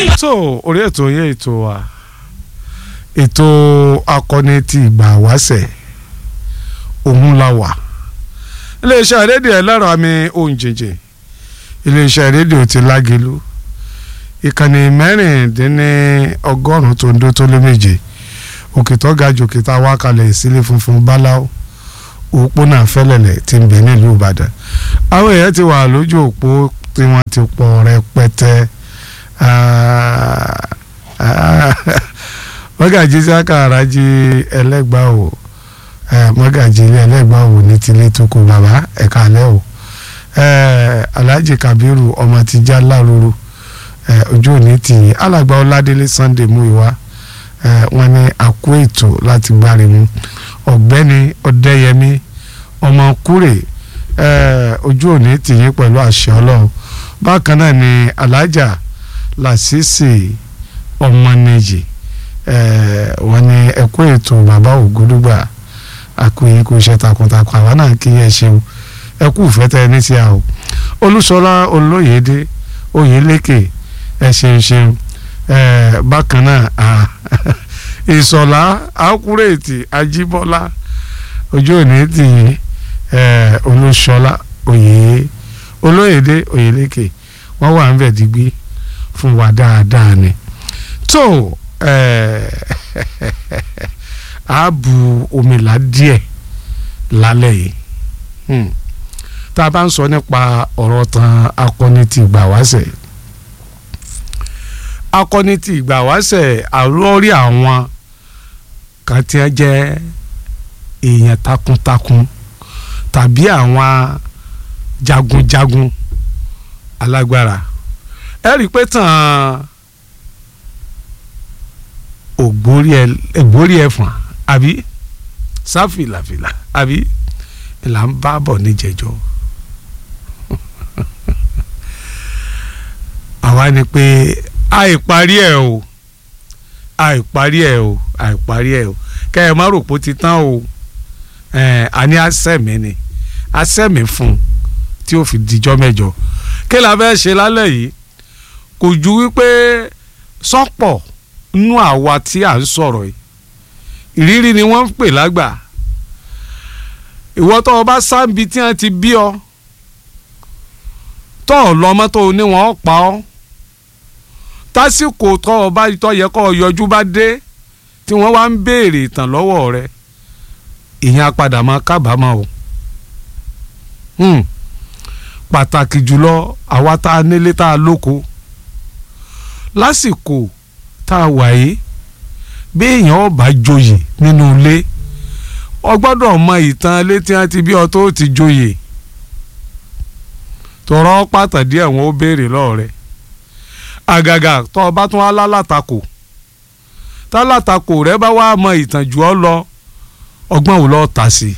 so orí ètò yẹn ètò wa ètò akọni ti ìgbà wáṣẹ̀ òun la wà iléeṣẹ́ rédíò ẹlẹ́rọ àmì ohun jìnjìn iléeṣẹ́ rédíò ti lágelu ìkànnì mẹ́rìndínní ọgọ́rùn-ún tó ń dó tó lé méje òkè tó ga jù òkè tá a wá kalẹ̀ ìsílẹ̀ funfun báláwo òpónà fẹ́lẹ̀lẹ̀ tí ń bẹ nílùú ìbàdàn àwọn èèyàn ti wà lójú òpó tí wọ́n ti pọ̀ rẹpẹtẹ mọ́gàjí sákàrà jí ẹlẹ́gbàá o mọ́gàjí ilé ẹlẹ́gbàá o ní tilé tó kù bàbá ẹ̀ka alẹ́ o alhaji kabiru ọmọ ti já lárúurú ojú òní tì í alàgbà ọládélé sunday múìwá wọ́n ní àkó ètò láti gbárí mu ọ̀gbẹ́ni ọ̀dẹ́yẹmí ọmọ kúrè ojú òní tì í pẹ̀lú àṣẹ ọlọ́run bákan náà ni alájà làṣìṣì ọmọnìyí wọ́n ní ẹkú ètò bàbá ògúdúgbà àkúyè kò ṣe takuntakun àwa náà kí ẹ ṣeun ẹkú ìfẹ́tẹ́ ẹni tí a o olúṣọlá olóyèdè oyèlékè ẹ ṣeun ṣeun bákan náà ìsọ̀lá àkúrètì ajíbọ́lá ojú òní tì í olúṣọlá oyè olóyèdè oyèlékè wọ́n wà ń bẹ̀ digbí fún wa dáadáa ni tó a bu omila díẹ̀ lálẹ́ yìí tá a bá ń sọ nípa ọ̀rọ̀ tán akọni ti ìgbà wáṣẹ̀ akọni ti ìgbà wáṣẹ̀ àlórí àwọn kan tí wọ́n jẹ́ èèyàn takuntakun tàbí àwọn jagunjagun alágbára ẹ rí i pé tàn ògbórí ẹ̀fọ̀n àbí sáfìlàfìlà àbí là ń bá bọ̀ níjẹ̀jọ́ àwa ni pé àìparí ẹ̀ o àìparí ẹ̀ o àìparí ẹ̀ o kẹ́ ẹ má rò pé ó ti tán o àní àsẹ̀mí ni àsẹ̀mí fún un tí ó fi dijọ́ mẹ́jọ kí la fẹ́ ṣe lálẹ́ yìí kò ju wípé sọ́pọ̀ nú àwa tí à ń sọ̀rọ̀ yìí ìrírí ni wọ́n ń pè lágbà ìwọ tó o bá sáǹbi tí wọ́n ti bí ọ tó o lọ́mọ tó o ní wọ́n pa ọ́ tásìkò tó o bá tó yẹ kó o yọjú bá dé tí wọ́n wá ń béèrè ìtàn lọ́wọ́ rẹ ìyẹn apàdà máa kábàámọ̀ o pàtàkì jùlọ àwa tá a nílé tá a lóko lásìkò tá a wà yìí bí èèyàn ọba joyè nínú ilé ọ gbọ́dọ̀ mọ ìtàn ilé tí wọ́n ti bí ọ tó ti joyè tọrọ pàtàkì àwọn ó béèrè lọ́ọ̀rẹ́ àgàgà tó o bá tún wá lálátakò tálátakò rẹ bá wá mọ ìtàn jù ọ lọ ọgbọ́n ò lọ́ọ́ tà sí i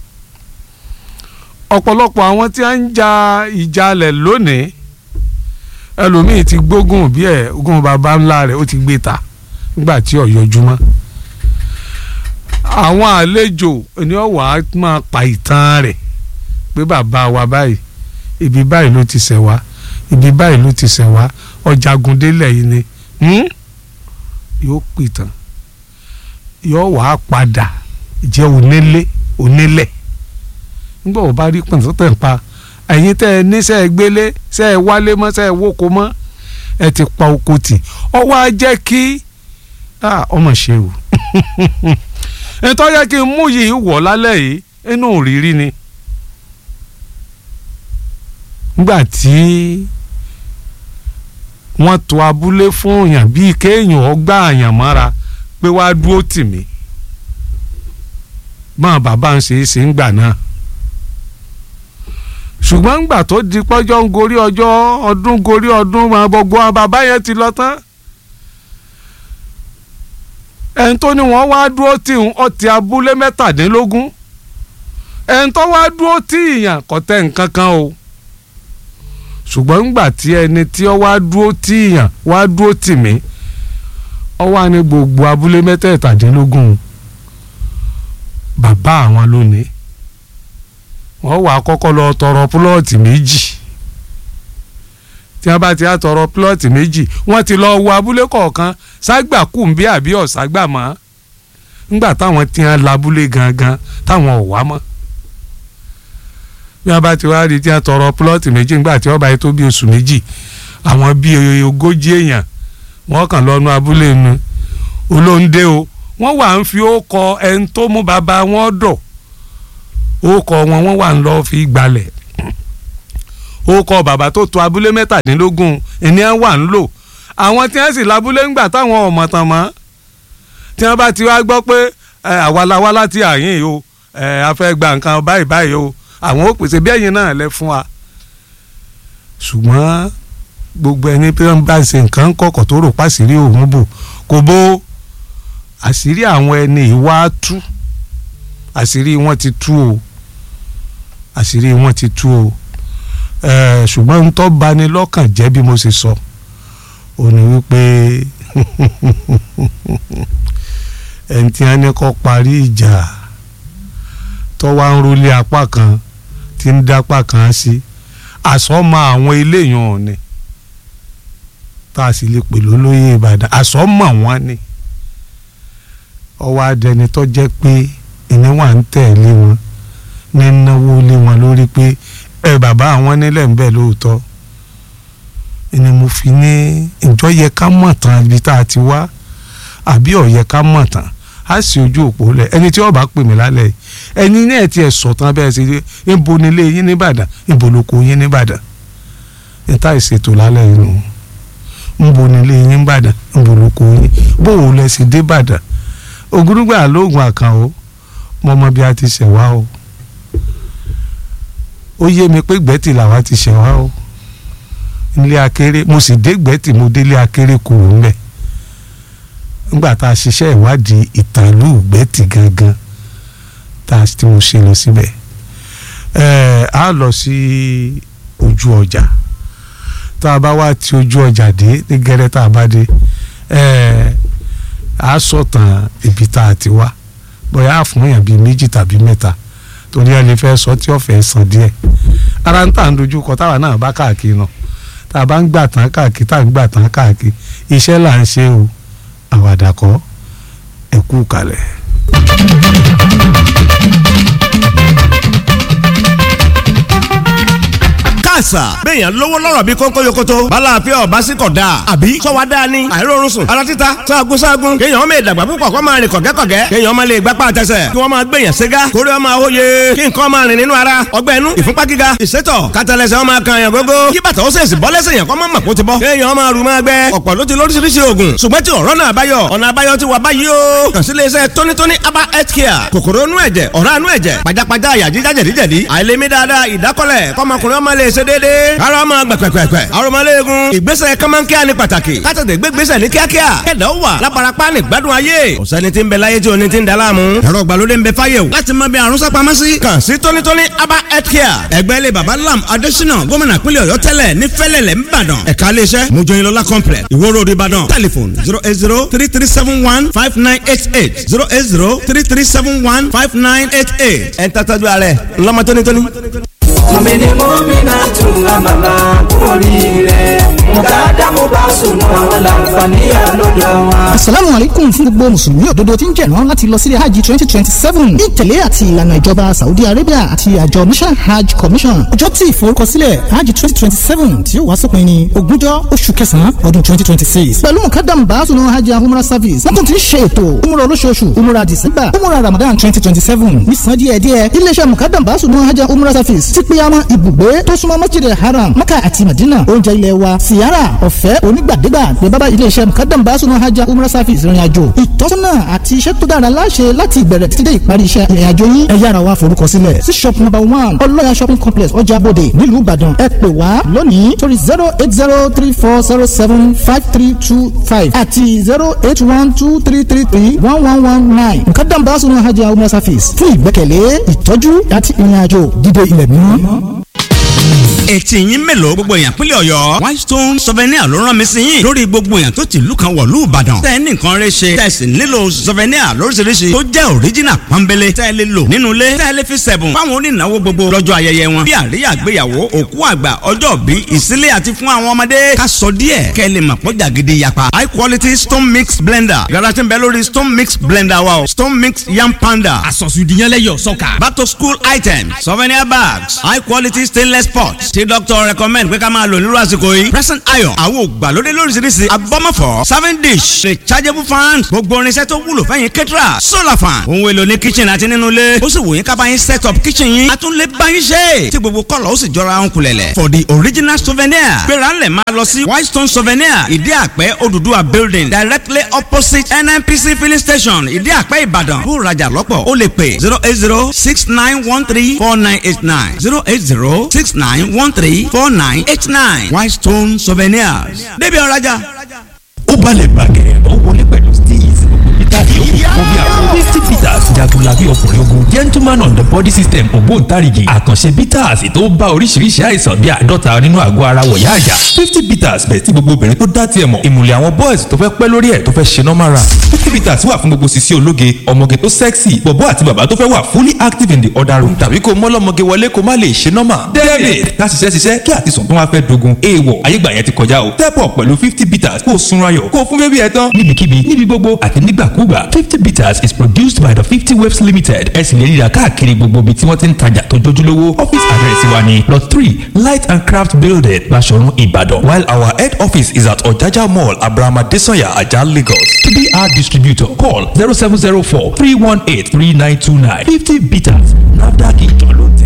ọ̀pọ̀lọpọ̀ àwọn tí wọ́n ń ja ìjàlẹ̀ lónìí ẹlòmíì ti gbógun bí ẹ̀ ogún baba ńlá rẹ̀ ó ti gbé ta nígbà tí ó yọjúmọ́ àwọn àlejò ni ó wàá máa pa ìtàn rẹ̀ pé bàbá wa báyìí ibi báyìí ló ti ṣẹ̀ wá ibi báyìí ló ti ṣẹ̀ wá ọjàgun délẹ̀ yìí ni yóò pìtàn yóò wàá padà jẹ́ onílé onílẹ̀ nígbà wo bá rí pọ̀npọ̀n ń pa ẹ̀yin tẹ́ ẹ ní sẹ́ ẹ gbélé sẹ́ ẹ wálé mọ́ sẹ́ ẹ wóko mọ́ ẹ ti pa oko tì ọ wá jẹ́ kí ọmọ ṣe o nítorí yẹ kí n mú yìí wọ̀ lálẹ́ yìí inú rírí ni nígbà tí wọ́n tò abúlé fún èèyàn bíi kéèyàn ọgbà àyàn mọ́ra pé wàá dúró tì mí mọ́ bàbá ń ṣe é ṣe ń gbà náà ṣùgbọ́n ńgbà tó di pọ́jọ́ ń gorí ọjọ́ ọdún gorí ọdún máa gbogbo àwọn bàbá yẹn ti lọ tán ẹni tó ní wọ́n wá dúró tí ọtí abúlé mẹ́tàdínlógún ẹni tó wá dúró tí ìyàn kò tẹ nǹkan kan o ṣùgbọ́n ńgbà tí ẹni tí ó wá dúró tí ìyàn wá dúró tì mí ó wá ní gbogbo abúlé mẹ́tàdínlógún bàbá àwọn lónìí wọ́n wà kọ́kọ́ lọ tọrọ púlọ́ọ̀tì méjì tí wọ́n bá ti á tọrọ plọ́ọ̀tì méjì wọ́n ti lọ wo abúlé kọ̀ọ̀kan ságbà kùnbí àbí ọ̀ságbà mọ́ ńgbà táwọn ti hàn labúlé gangan táwọn ò wá mọ́ bí wọ́n bá ti wá rí tí wọ́n tọrọ plọ́ọ̀tì méjì ńgbà tí wọ́n bá yẹ tó bí oṣù méjì àwọn bíi ogójì èèyàn wọ́n kàn lọ́nu abúlé nu olóńdé o wọ́n wà ń fi ó kọ ẹni tó mú bàbá wọn dọ̀ ó kọ wọn wọ́n wà ń lọ fi gbalẹ̀ ó kọ bàbá tó tó abúlé mẹ́tàdínlógún ènìyàn wà ń lò àwọn tí wọ́n sì lábúlé ńgbà táwọn ọmọ tán mọ́ tí wọ́n bá ti wá gbọ́ pé àwa la wá láti àyìn o a fẹ́ gba nǹkan báyìí báyìí o àwọn ó pèsè bí ẹ̀yin náà lẹ fún wa ṣùgbọ́n gbogbo ẹni pé wọ́n bá ń ṣe nǹkan kọ̀kọ̀ tó rò pàṣírí òun bò kò bó àṣírí àwọn ẹni ìwà tú àṣírí wọn ti tú o àṣírí wọn ti tú o ṣùgbọ́n ń tọ́ bani lọ́kàn jẹ́ bí mo ṣe sọ ò ní wípé ẹni tí wọ́n ní kó parí ìjà tó wá ń rólé apá kan tí ń dápá kan sí àsọmọ àwọn eléyàn ọ̀nì tá a sì lè pè lólóyè Ìbàdàn àsọmọ wọn ni ọwọ́ adẹni tó jẹ́ pé ìní wà ń tẹ̀lé wọn ní náwó lé wọn lórí pé ẹ bàbá àwọn nílẹ̀ ń bẹ̀ lóòótọ́ ni mo fi ní ìjọ yẹ ká mọ̀ tán ibi tá a ti wá àbí ó yẹ ká mọ̀ tán á sì ojú òpó lẹ̀ ẹni tí ó bá pè mí lálẹ́ yìí ẹni náà tiẹ̀ sọ̀tàn bẹ́ẹ̀ sí níbo nílé yín nìbàdàn níbo lóko yín nìbàdàn níta ìṣètò lálẹ́ yìí nù níbo nílé yín nìbàdàn níbo lóko yín bó o lẹ sí débàdàn ògúrúgbà lóògùn àkàn o mo mọ bí a ti ṣẹ̀ wá o ó yé mi pé gbẹ́tì làwa ti ṣẹ̀ wá o ilé akéré mo sì dé gbẹ́tì mo délé akéré kúrò ńbẹ̀ nígbà tá a ṣiṣẹ́ ìwádìí ìtàlú gbẹ́tì gangan tá a ti mo ṣe lọ síbẹ̀ ẹ̀ẹ́ a lọ sí ojú ọjà tá a bá wá ti ojú ọjà dé ní gẹ́rẹ́ tá a bá dé ẹ̀ẹ́ a sọ̀tàn ibi tá a ti wá bóyá a fún yàn bíi méjì tàbí mẹ́ta torí ẹni fẹ́ sọ tí ọ̀fẹ́ san díẹ̀ ara ń tà ń dojú kọ táwa náà bá káàkiri náà tá a bá ń gbà tán káàkiri tá a ń gbà tán káàkiri iṣẹ́ là ń ṣe o àwàdà kọ́ ẹ kú kalẹ̀. àṣà. béèyàn lówó lọ́rọ̀ bí kónkó yokoto. balàáfíà ọba sí kọ̀ dáa. àbí sọ́wọ́ dáa ni. àìrórun sùn. ara títa sáàgùn sáàgùn. kéèyàn ọmọ ìdàgbà púpọ̀ kó máa rìn kọ̀gẹ́kọ̀gẹ́. kéèyàn ọmọ lè gbapá àtẹsẹ̀. kí wọ́n máa gbèyàn ségá. kórè ọmọ àwòye. kí nǹkan máa rìn nínú ara. ọgbẹ́ inú ìfúnpá gíga. ìsétọ̀ kátàlẹ́sẹ̀ ọmọ kan yàn gógó. kí bàtà ó sèṣì bọ́ lẹ́sẹ̀ yàn kọ́ mọ́ màkó ti bọ́. kéèyàn ọmọ àrùn máa gbẹ. ọ̀pọ̀ ló ti lóríṣiríṣi oògùn. ṣùgbọ́n tí ọ̀rọ̀ náà báyọ̀. ọ̀nà àbáyọ ti wà báyìí o. kàn sí iléeṣẹ́ tónítóní aba health care. kòkòrò inú ẹ̀jẹ̀ ọ̀rá inú ẹ̀jẹ̀ pajápajá àyà jíjá jẹ̀díjẹ̀dí. àìlèmí dáadáa ìdákọ́lẹ̀ kọ́mọkùnrin ọmọ lè ṣe déédéé. ara ọmọ gbẹ̀pẹ̀pẹ̀pẹ̀. arọmọléegun ìgbésẹ̀ kọ́mọ́nkíá ni pàtàkì. kátàtẹ̀ gbégbésẹ̀ ní kíákíá. kẹ̀dá ó wà lábarapá ní gbádùn ayé. ọ̀sẹ́ni tí ń bẹ láyé tí o ní ti ń da láàmú. ẹ̀rọ ìgbàlódé ń bẹ fáyé o. láti mọ bí àrùn sápamọ́ sí. kàn sí tónítóní aba health care. ẹgbẹ́ ilé baba lam adésínà gómìnà pínlẹ̀ ọ̀yọ́ tẹ́lẹ̀ ní fẹ́lẹ̀lẹ̀ ńbàdàn. ẹ̀ka iléeṣẹ́ mojoyinlọ́lá complex ìwó road ìbàdàn. telephone zero eight zero three three seven one five nine eight eight zero eight zero three three seven one five nine eight eight. ẹ̀ ń tàtàjú ààrẹ ńlọmọ tónítóní mọ̀mìnì mọ́mìnà tún àmàlà oríire mùkádà mo bá sùn àwọn làǹfààní àlọ́dọ̀ wọn. asalaamu aleykum fún gbogbo mùsùlùmí òdodo tí ń jẹ̀rán láti lọ sílé hajj twenty twenty seven ní ìtẹ̀lé àti ìlànà ìjọba saudi arabia àti àjọ national hajj commission ọjọ́ tí ìforúkọsílẹ̀ hajj twenty twenty seven tí ó wá sópin ní ogúnjọ́ oṣù kẹsàn-án ọdún twenty twenty six pẹ̀lú mùkádàm bàásùnà hajj and umrah service wọ́n tún ti ń ṣe ètò umrah olóṣooṣù umrah december umrah ramadan twenty twenty seven nísàn díẹ̀díẹ̀ iléeṣẹ́ mùkádàm bàásùnà hajj and umrah service ti pé àwọn ibùgbé tó súnmọ́ masjid haram maka àti madina oúnjẹ ilé wa siyara ọ̀fẹ́ onígbàdégbà ní bábá iléeṣẹ́ mukadam basunu hajj umrah service ìrìn àjò ìtọ́sọ́nà àti iṣẹ́ tó dára láṣẹ láti ìbẹ̀rẹ̀ títí dé ìparí iṣẹ́ ìrìn àjò yín ẹ yára wá forúkọ sílẹ̀ sí shop number one ọlọ́yà shopping complex ọjà bòde nílùú ìbàdàn ẹ pè wá lónìí torí zero eight zero three four zero seven five three two five àti zero eight one two three three three one one one nine mukadam basunu hajj umrah service fún ìgbẹ́kẹ̀lé ìtọ́jú àti ìrìn àjò dídé ilẹ̀ mímọ́. etí yín mélòó gbogbo èèyàn pínlẹ̀ ọ̀yọ́ whitestone souvenir ló rán mi sí yín lórí gbogbo èèyàn tó ti ìlú kan wọ̀lú ìbàdàn tẹ́ ẹ ní nǹkan rẹ ṣe tẹ́ ẹ sì nílò souvenir lóríṣiríṣi tó jẹ́ original pọ́nbélé tẹ́ ẹ lè lò nínú ilé tẹ́ ẹ lè fi sẹ̀bùn fáwọn onínáwó gbogbo lọ́jọ́ ayẹyẹ wọn bí àríyá àgbéyàwó òkú àgbà ọjọ́ bí ìsílé àti fún àwọn ọmọdé ká sọ díẹ̀ kẹ́ ẹ lè mọ̀ pọ́jà gidi yapa high quality stone mix blender yàrá tí ń bẹ lórí stone mix blender wa o stone mix yam panda àsọ̀sùdìyànlẹ́yọ̀ sọ́kà. back to school items souvenir bags high quality stainless pots tí doctor recommend pé ká máa lò nírú àsìkò yìí present iron àwọn ògbàlódé lóríṣiríṣi abọ́mọ̀fọ́ serving dish rechargeable fans gbogbo irinṣẹ́ tó wúlò fẹ́yìn kẹ́tìrà solar fan ohun èlò ní kitchen àti nínú ilé ó sì wò yín ká bá yín set up kitchen yín a tún lè bá yín ṣe tí gbogbo kọ́lọ̀ ó sì jọra ń kulẹ̀lẹ̀ for the original souvenir gbéra ńlẹ̀ máa lọ sí whitestone souvenir ìdí àpẹ́ Odùduwà building directly opposite NNPC filling station ìdí àpẹ́ Ìbàdàn bó rajà lọ́pọ̀ ó lè pè zero eight zero six nine one three four nine eight nine zero eight zero six nine one three four nine eight nine Whitestone souvenirs débi ọ̀rajà. ó balẹ̀ bàgẹ́ ó wọlé pẹ̀lú steez peter yòókù fún bí àwọn fifty peters jagunlabi ọkùnrin ogun gentleman on the body system ògbóǹtarìgì àkànṣe peters tó bá oríṣiríṣi àìsàn bíi àádọ́ta nínú àgọ́ ara wọ̀yá àjà fifty peters bẹ̀ tí gbogbo obìnrin tó dá tiẹ̀ mọ̀ ìmùlẹ̀ àwọn boys tó fẹ́ pẹ́ lórí ẹ̀ tó fẹ́ ṣe normal run fifty peters wà fún gbogbo sisi ológe ọmọge tó sexy bọ̀bọ́ àti bàbá tó fẹ́ wà fully active in the other room tàbí kó mọ́lọ́mọge wọlé kó má lè ṣe normal david ká ṣiṣẹ́ ṣiṣẹ́ kí àtisùn tó wá fẹ́ dogun èèwọ̀ ayégbà yẹn ti kọjá o step up pẹ̀lú fifty peters kó o sunra yọ̀ kó o fún bébí ẹ tán níbikíbi níbi gbogbo àti nígbàkúgbà fifty bitters is produced by the fifty waves limited ẹ sì lè rí i rà káàkiri gbogbo ibi tí wọ́n ti ń tajà tó jójúlówó office address wa ni lot three light and craft building Baṣọ̀run Ìbàdàn while our head office is at Ọ̀jájá mall Abrahama Desanya Ajah Lagos to be our distributor call zero seven zero four three one eight three nine two nine fifty bitters NAFDAC ìjọ ló tẹ̀.